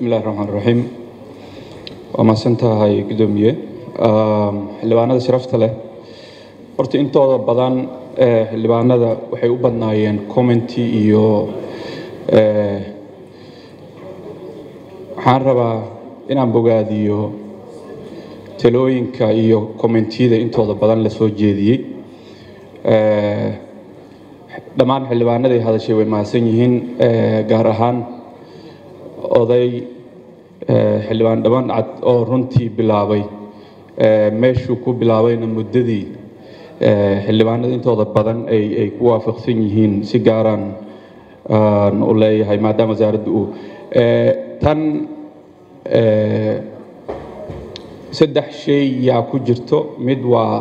bismillahi raxmaan raxiim waa mahadsan tahay guddoomiye xildhibaanada sharafta leh horta intooda badan xildhibaanada waxay u badnaayeen commenty iyo waxaan rabaa inaan bogaadiyo talooyinka iyo commentiyada intooda badan la soo jeediyey dhammaan xildhibaanaday hadashay way mahadsan yihiin gaar ahaan oday xildhibaan dhaban cad oo runtii bilaabay meeshuu ku bilaabayna muddadii xildhibaanada intooda badan ay ku waafaqsan yihiin si gaaraan u leeyahay maadaama wasaaradda uu tan saddex shay yaa ku jirto mid waa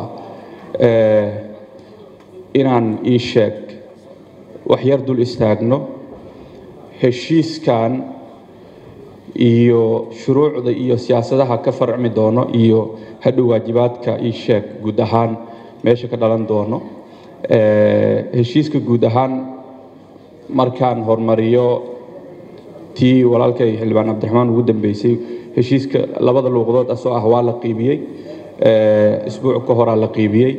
inaan ii sheeg wax yar dul istaagno heshiiskan iyo shuruucda iyo siyaasadaha ka farcmi doono iyo hadhow waajibaadka ii sheeg guud ahaan meesha ka dhalan doono heshiiska guud ahaan markaan hormariyo tii walaalkay xildhibaan cabdiraxmaan ugu dambeysay heshiiska labada luuqdood asoo ah waa la qiibiyey isbuuc ka horaa la qiibiyey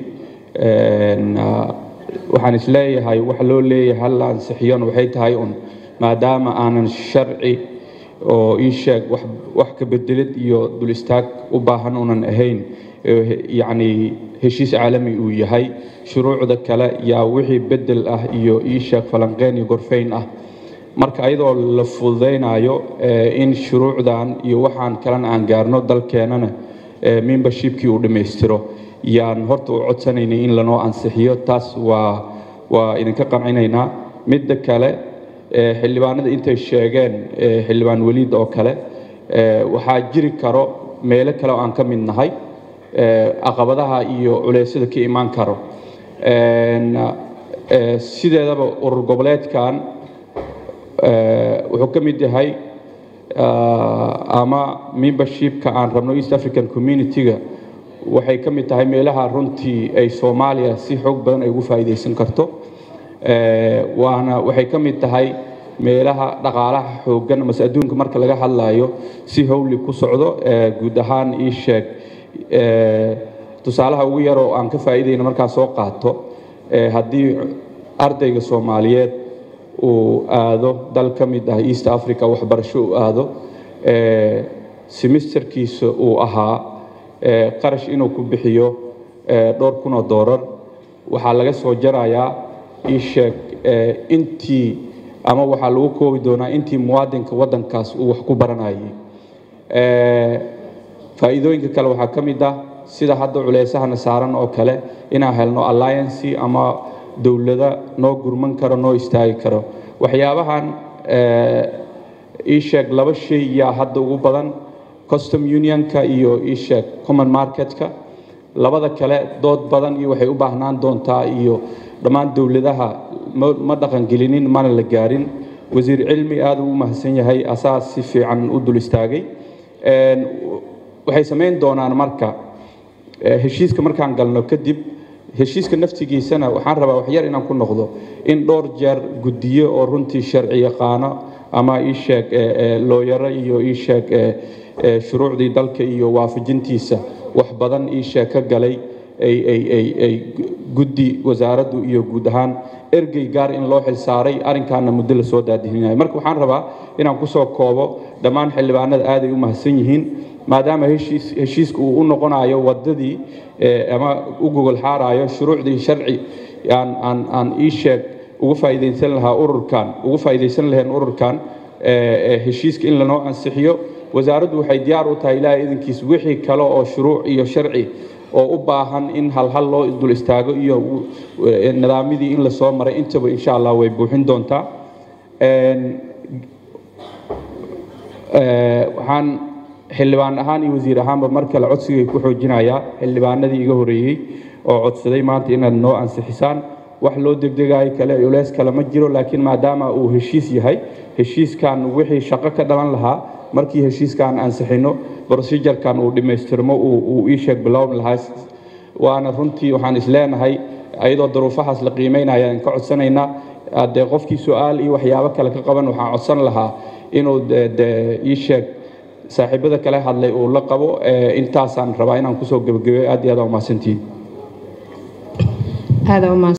waxaan isleeyahay waxa loo leeyahay hal ansixiyona waxay tahay un maadaama aanan sharci oo ii sheeg wax ka bedelid iyo dul istaag u baahan unan ahayn yacni heshiis caalami uu yahay shuruucda kale yaa wixii bedel ah iyo ii sheeg falanqeyn iyo gorfayn ah marka ayadoo la fududaynayo in shuruucdan iyo waxaan kalena aan gaarno dalkeenana membershipkii uu dhammaystiro yaan horta u codsanaynay in lanoo ansixiyo taas waa waa idinka qancinaynaa midda kale xildhibaanada intay sheegeen xildhibaan weliid oo kale waxaa jiri karo meelo kale oo aan ka mid nahay caqabadaha iyo culeysyada ka imaan karo sideedaba urur goboleedkan wuxuu ka mid yahay ama membershipka aan rabno east african community-ga waxay ka mid tahay meelaha runtii ay soomaaliya si xoog badan ay ugu faa'iidaysan karto waana waxay ka mid tahay meelaha dhaqaalaha xooggan mase adduunka marka laga hadlayo si howli ku socdo guud ahaan ii sheeg tusaalaha ugu yaroo aan ka faa'iidayna markaa soo qaato haddii ardayga soomaaliyeed uu aado dal ka mid ah east africa waxbarasho uu aado semesterkiisa uu ahaa qarash inuu ku bixiyo dhowr kun oo doolar waxaa laga soo jarayaa ii sheeg intii ama waxaa lagu koobi doonaa intii muwaadinka waddankaas uu wax ku baranayay faa'iidooyinka kale waxaa ka mid ah sida hadda culeysahana saaran oo kale inaan helno alliancy ama dowlada noo gurman karo noo istaagi karo waxyaabahan ii sheeg laba shay yaa hadda ugu badan custom unionka iyo ii sheeg common marketka labada kale dood badan iyo waxay u baahnaan doontaa iyo dhammaan dowladaha ma dhaqangelinin mana la gaarin wasiir cilmi aada ugu mahadsan yahay asaa si fiican u dul istaagay waxay samayn doonaan marka heshiiska markaan galno kadib heshiiska naftigiisana waxaan rabaa waxyar inaan ku noqdo in dhowr jeer guddiyo oo runtii sharci yaqaano ama ii sheeg looyaro iyo ii sheeg shuruucdii dalka iyo waafajintiisa wax badan ii sheeg ka galay ay guddi wasaaraddu iyo guud ahaan ergey gaar in loo xilsaaray arrinkaana muddo la soo daadihinayo marka waxaan rabaa inaan kusoo koobo dhammaan xildhibaanada aaday u mahadsan yihiin maadaama heshiiska uu u noqonayo wadadii ama u gogol xaarayo shuruucdii sharci aan ii sheeg uga faa'iidaysan lahaa ururkan uga faa'iidaysan laheen ururkan heshiiska in lanoo ansixiyo wasaaraddu waxay diyaar u tahay ilaahay idankiis wixii kale oo shuruuc iyo sharci oo u baahan in halhal loo dul istaago iyo nidaamyadii in lasoo maray intaba insha allah way buuxin doontaa waxaan xildhibaan ahaan iyo wasiir ahaanba mar kale codsigay ku xoojinayaa xildhibaanadii iga horeeyey oo codsaday maanta inaad noo ansixisaan wax loo degdegayo kale culeys kale ma jiro laakiin maadaama uu heshiis yahay heshiiskan wixii shaqo ka dhalan lahaa markii heshiiskan ansixino procedurekan uu dhammaystirmo uu ii sheeg bilowmi lahaa waana runtii waxaan isleenahay ayadoo daruufahaas la qiimeynaya aan ka codsanaynaa haddee qofkii su-aal iyo waxyaabo kale ka qaban waxaan codsan lahaa inuu ii sheeg saaxiibada kale hadlay uu la qabo intaasaan rabaa inaan kusoo gebagabeyo aad iyo aad aa umahadsantihiin